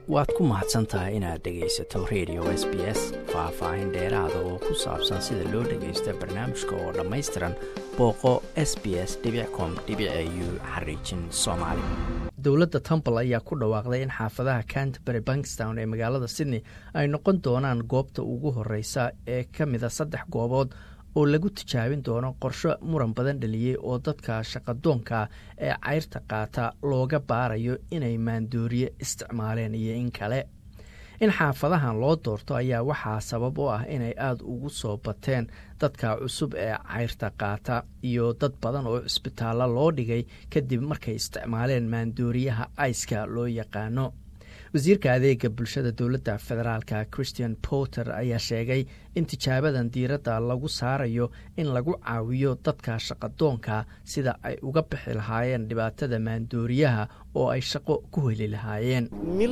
waad ku mahadsan tahay inaad dhegaysato radio s b s faah-faahin dheeraada oo ku saabsan sida loo dhagaysta barnaamijka oo dhammaystiran booqo s b s com u xariijin soomaali dowladda temple ayaa ku dhawaaqday in xaafadaha canterbury bankstown ee magaalada sydney ay noqon doonaan goobta ugu horeysa ee ka mida saddex goobood oo lagu tijaabin doono qorsho muran badan dhaliyey oo dadka shaqadoonka ee cayrta qaata looga baarayo inay maandooriye isticmaaleen iyo in kale in xaafadahan loo doorto ayaa waxaa sabab u ah inay aada ugu soo bateen dadka cusub ee cayrta qaata iyo dad badan oo cisbitaallo loo dhigay kadib markay isticmaaleen maandooriyaha aiska loo yaqaano wasiirka adeega bulshada dowladda federaalka christian porter ayaa sheegay in tijaabadan diiradda lagu saarayo in lagu caawiyo dadka shaqadoonka sida ay uga bixi lahaayeen dhibaatada maandooriyaha oo ay shaqo ku heli lahaayeen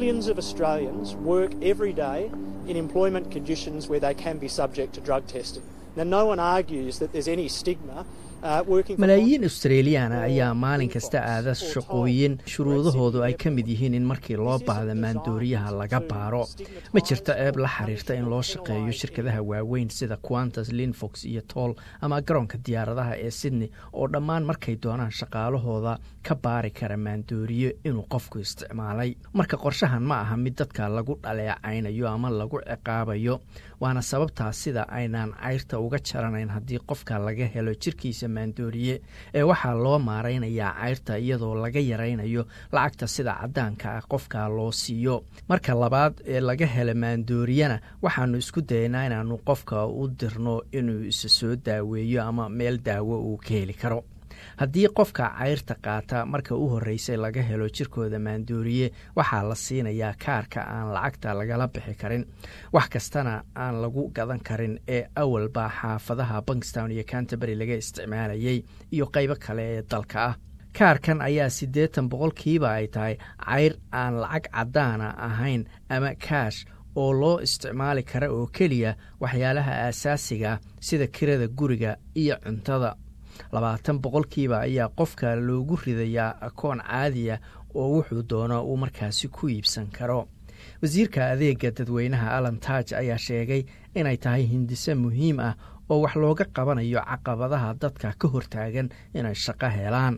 malaayiin australiyaana ayaa maalin kasta aada shaqooyin shuruudahoodu ay ka mid yihiin in markii loo baahda maandooriyaha laga baaro ma jirto ceeb la xiriirta in loo shaqeeyo shirkadaha waaweyn sida quantas linfox iyo toll ama garoonka diyaaradaha ee sydney oo dhammaan markay doonaan shaqaalahooda ka baari kara maandooriyo inuu qofku isticmaalay marka qorshahan ma aha mid dadka lagu dhaleecaynayo ama lagu ciqaabayo waana sababtaas sida aynaan cayrta uga jaranayn haddii qofka laga helo jirkiisa maandooriye ee waxaa loo maaraynayaa cayrta iyadoo laga yaraynayo lacagta sida caddaanka ah qofka loo siiyo marka labaad ee laga hela maandooriyana waxaanu isku dayaynaa inaanu qofka u dirno inuu isa soo daaweeyo ama meel daawo uu ka heli karo haddii qofka cayrta qaata marka u horreysay laga helo jirkooda maandooriye waxaa la siinayaa kaarka aan lacagta lagala bixi karin wax kastana aan lagu gadan karin ee awalba xaafadaha bankstown iyo canterbury laga isticmaalayay iyo qaybo kale ee dalka ah kaarkan ayaa siddeetan boqolkiiba ay tahay cayr aan lacag caddaana ahayn ama kaash oo loo isticmaali kara oo keliya waxyaalaha aasaasiga sida kirada guriga iyo cuntada labaatan boqolkiiba ayaa qofka loogu ridayaa akoon caadiya oo wuxuu doono uu markaasi ku iibsan karo wasiirka adeega dadweynaha alan taaj ayaa sheegay inay tahay hindise muhiim ah oo wax looga qabanayo caqabadaha dadka ka hortaagan inay shaqo helaan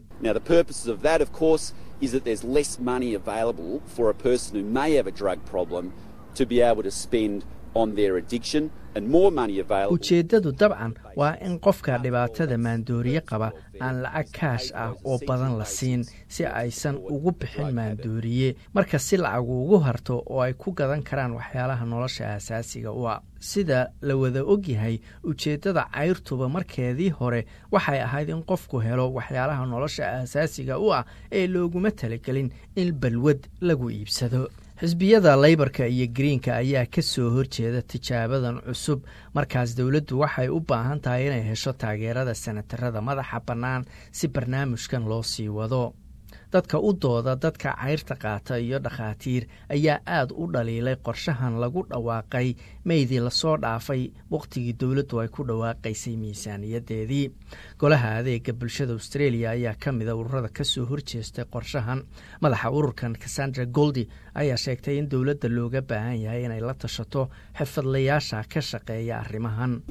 ujeeddadu dabcan waa in qofka dhibaatada maandooriye qaba aan lacag kaash ah oo badan la siin si aysan ugu bixin maandooriye marka si lacagu ugu harto oo ay ku gadan karaan waxyaalaha nolosha aasaasiga u ah sida la wada ogyahay ujeeddada cayrtuba markeedii hore waxay ahayd in qofku helo waxyaalaha nolosha aasaasiga u ah ee looguma talagelin in balwad lagu iibsado xisbiyada leybarka iyo greenka ayaa ka soo horjeeda tijaabadan cusub markaas dowladdu waxay u baahan tahay inay hesho taageerada senatarada madaxa bannaan si barnaamijkan loo sii wado dadka u dooda dadka cayrta qaata iyo dhakhaatiir ayaa aad u dhaliilay qorshahan lagu dhawaaqay meydii lasoo dhaafay wakhtigii dowladdu ay ku dhawaaqaysay miisaaniyadeedii golaha adeega bulshada australia ayaa ka mida ururada ka soo horjeestay qorshahan madaxa ururkan cassandra goldi ayaa sheegtay in dowladda looga baahan yahay inay la tashato xirfadlayaasha ka shaqeeya arrimahan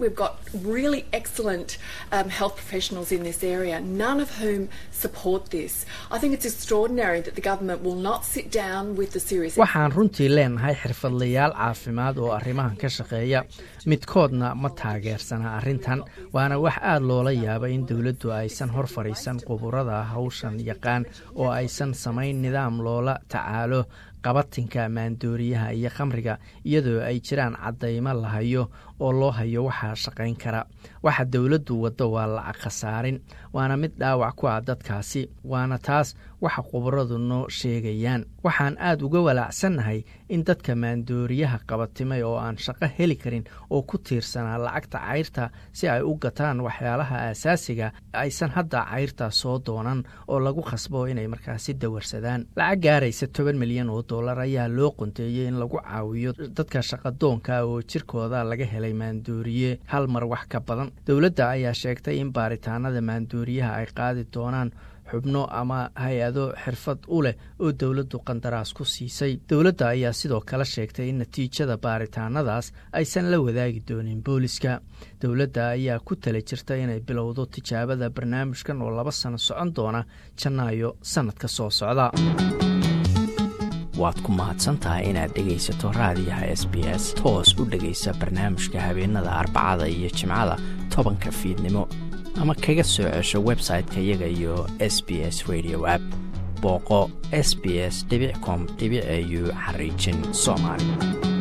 waxaan runtii leenahay xirfadlayaal caafimaad oo arrimahan ka shaqeeya midkoodna ma taageersana arrintan waana wax aad loola yaaba in dowladdu aysan hor fadhiisan quburada hawshan yaqaan oo aysan samayn nidaam loola tacaalo qabatinka maandooriyaha iyo khamriga iyadoo ay jiraan caddaymo la hayo oo loo hayo waxaa shaqayn kara waxa dowladdu waddo waa lacag khasaarin waana mid dhaawac ku ah dadkaasi waana taas waxa khubaradu noo sheegayaan waxaan aad uga walaacsannahay in dadka maandooriyaha qabatimay oo aan shaqo heli karin oo ku tiirsanaa lacagta cayrta si ay u gataan waxyaalaha aasaasiga aysan hadda cayrta soo doonan oo lagu khasbo inay markaasi dawarsadaan lacag gaaraysa toban milyan oo dollar ayaa loo qonteeyey in lagu caawiyo dadka shaqadoonka oo jirkooda laga helay maandooriye hal mar wax ka badan dowladda ayaa sheegtay in baaritaanada maandooriyaha ay qaadi doonaan xubno ama hay-ado xirfad u leh oo dowladdu qandaraas ku siisay dowladda ayaa sidoo kale sheegtay in natiijada baaritaanadaas aysan la wadaagi doonin booliska dowladda ayaa ku tala jirta inay bilowdo tijaabada barnaamijkan oo laba sano socon doona janaayo sannadka soo socda waad ku mahadsantahay inaad dhegaysato raadiyaha s b s toos u dhegaysa barnaamijka habeenada arbacada iyo jimcada tobanka fiidnimo ama kaga soo cesho website-ka iyaga iyo s b s radio app booqo s b s com au xariijin soomaali